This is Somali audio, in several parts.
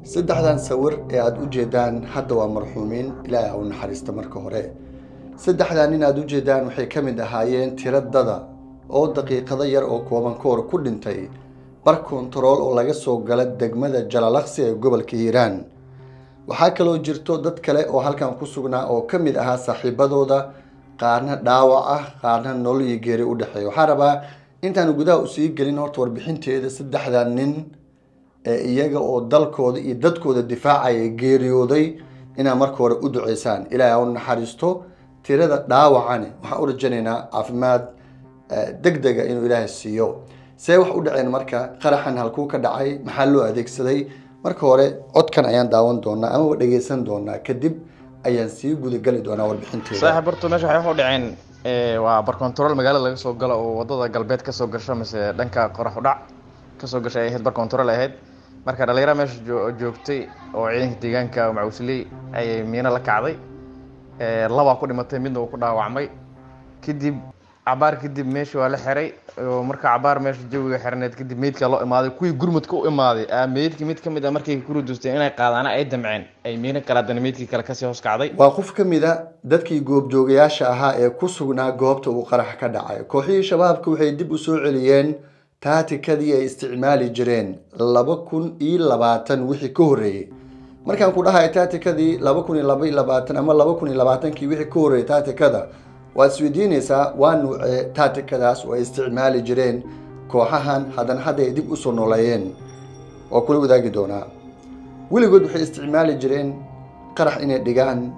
saddexdan sawir ee aada u jeedaan hadda waa marxuumiin ilaahay ha u naxariista marka hore saddexdan nin aada u jeedaan waxay ka mid ahaayeen tiro dada oo daqiiqado yar oo kooban ka hor ku dhintay bar kontarool oo laga soo gala degmada jalalaqsi ee gobolka hiiraan waxaa kaloo jirto dad kale oo halkan ku sugnaa oo ka mid ahaa saaxiibadooda qaarna dhaawac ah qaarna nolol iyo geeri u dhexeeya waxaa rabaa intaan gudaha usii gelin horta warbixinteeda saddexdan nin ee iyaga oo dalkooda iyo dadkooda difaacaya geeriyooday inaad marka hore u duceysaan ilaahay ha u naxariisto tirada dhaawacani waxaan u rajaynaynaa caafimaad deg dega inuu ilaahay siiyo see wax u dhaceen marka qaraxan halkuu ka dhacay maxaa loo adeegsaday marka hore codkan ayaan daawan doonaa amaba dhegeysan doonaa kadib ayaan sii gudagali doonaa warbixinteeda saaxiib horta meesha waxay wax u dhaceen waa bar control magaalada laga soo galo oo wadada galbeed kasoo gasho mise dhanka qorax u dhac kasoo gashay ay ahayd bar control ahayd marka dhalinyara meesha joogtay oo ciidanka deegaanka macuusley ayay miino la kacday labaa ku dhimatay midna uu ku dhaawacmay kadib cabaar kadib meesha waa la xiray oo marka cabaar meesha jawiga xiraneed kadib meydka loo imaaday kuwii gurmudka u imaaday meydkii mid kamid a markay ku ruduusteen inay qaadaana ay damceen ay miino kale haddana meydkii kale kasii hoos kacday waa qof ka mid a dadkii goobjoogayaasha ahaa ee ku sugnaa goobta uu qarax ka dhacay kooxihii shabaabka waxay dib u soo celiyeen taatikadii ay isticmaali jireen laba kun iyo labaatan wixii ka horreeyey markaan ku dhahay taatikadii laba kun iyo laba iyo labaatan ama laba kun iyo labaatankii wixii ka horreeyey taatikada waad isweydiinaysaa waa nuucee taatikadaas oo ay isticmaali jireen kooxahan haddana hadda ay dib usoo nooleeyeen waa kula wadaagi doonaa weligood waxay isticmaali jireen qarax inay dhigaan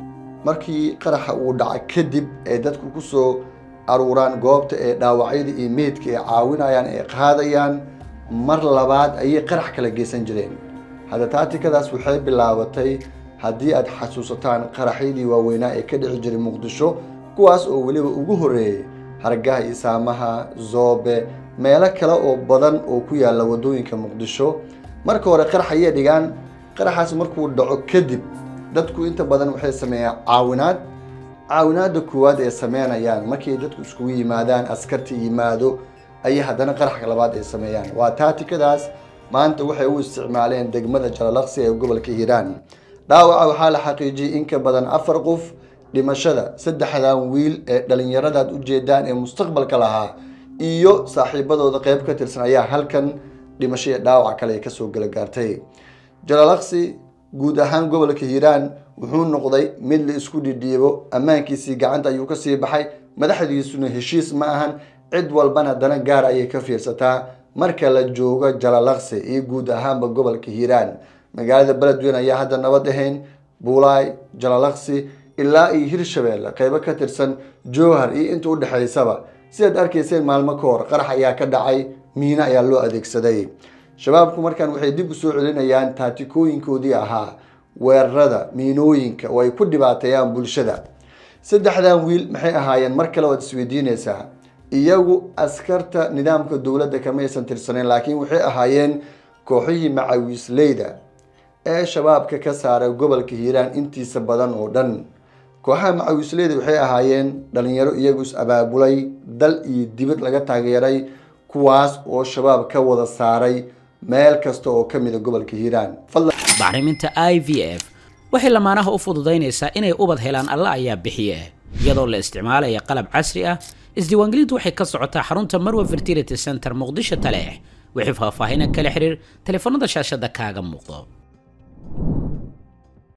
markii qaraxa uu dhaca kadib ay dadku kusoo aruuraan goobta ee dhaawacyada iyo meydka ay caawinayaan ay qaadayaan mar labaad ayay qarax kala geysan jireen hadda taatikadaas waxay bilaabatay haddii aad xasuusataan qaraxyadii waaweynaa ee ka dhici jiray muqdisho kuwaas oo weliba ugu horreeyey hargaha iyo saamaha zoobe meelo kale oo badan oo ku yaalla waddooyinka muqdisho marka hore qarax ayay dhigaan qaraxaas markuu dhaco kadib dadku inta badan waxay sameeyaan caawinaad caawinaada koowaad ay sameynayaan markay dadku iskugu yimaadaan askarta yimaado ayay haddana qaraxka labaad ay sameeyaan waa taatikadaas maanta waxay u isticmaaleen degmada jalalaqsi ee gobolka hiiraan dhaawaca waxaa la xaqiijiyey in ka badan afar qof dhimashada saddexdan wiil ee dhalinyaradaad u jeedaan ee mustaqbalka lahaa iyo saaxiibadooda qeyb ka tirsan ayaa halkan dhimasho iyo dhaawac kale ay kasoo gala gaartay jalalaqsi guud ahaan gobolka hiiraan wuxuu noqday mid la isku dhidhiibo ammaankiisii gacanta ayuu kasii baxay madaxdiisuna heshiis ma ahan cid walbana dana gaar ayay ka fiirsataa marka la joogo jalalaqsi iyo guud ahaanba gobolka hiiraan magaalada beledweyn ayaa hadda nabad ahayn buulaay jalalaqsi ilaa iyo hirshabeelle qeybo ka tirsan jowhar iyo inta udhexaysaba sidaad arkayseen maalmo ka hor qarax ayaa ka dhacay miino ayaa loo adeegsaday shabaabku markaan waxay dib u soo celinayaan taatikooyinkoodii ahaa weerarada miinooyinka oo ay ku dhibaateeyaan bulshada saddexdan wiil maxay ahaayeen mar kale waad isweydiinaysaa iyagu askarta nidaamka dowladda kamaysan tirsaneyn laakiin waxay ahaayeen kooxihii macawiisleyda ee shabaabka ka saaray gobolka hiiraan intiisa badan oo dhan kooxaha macawiisleyda waxay ahaayeen dhalinyaro iyagu is abaabulay dal iyo dibad laga taageeray kuwaas oo shabaab ka wada saaray meel kasta oo ka mida gobolka hiiraan bacriminta i v f waxay lamaanaha u fududaynaysaa inay ubad helaan alla ayaa bixiye iyadoo la isticmaalaya qalab casri ah isdiiwaangelintu waxay ka socotaa xarunta marwa fertility center muqdisho taleex wixii faahfaahinan kala xiriir taleefanada shaashada kaaga muuqdo